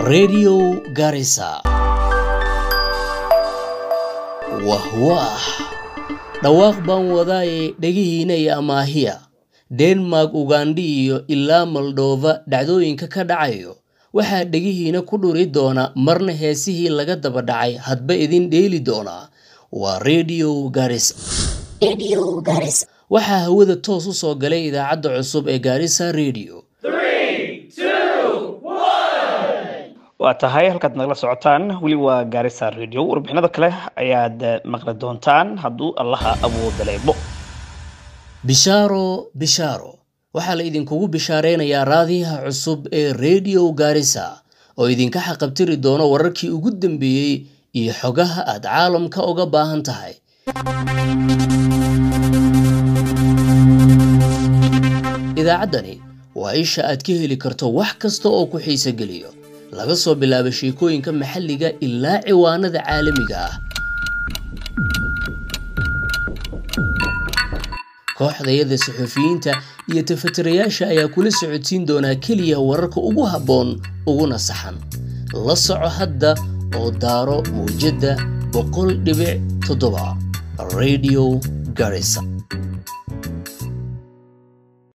Radio Garissa. Wah wah. Dhawaaq baan wadaaye dhegihiina iyo amaahiya. Denmark, Ugandha iyo ilaa Moldova dhacdooyinka ka dhacayo waxaa dhegihiina ku dhuri doona marna heesihii laga daba dhacay hadba idin dheeli doonaa waa Radio Garissa. Radio Garissa. waxaa hawada toos u soo galay idaacadda cusub ee Garissa Radio. waa tahay halkaad nagala socotaan weli waa gaarisa radio warbixinada kale ayaad eh, maqli doontaan hadduu allaha awooda leebo Bishaaro Bishaaro waxaa la idinkugu bishaareynayaa raadiyaha cusub ee Radio Garissa oo idinka xaqabtiri doono wararkii ugu dambeeyey iyo xogaha aad caalamka uga baahan tahay. Idaacaddani waa isha aad ka heli karto wax kasta oo ku xiiso geliyo laga soo bilaabo sheekooyinka maxalliga ilaa ciwaanada caalamiga ah. kooxdayada suxufiyiinta iyo tafatirayaasha ayaa kula socodsiin doonaa keliya wararka ugu habboon uguna saxan la soco hadda oo daaro mawjadda boqol dhibic toddoba radio garissa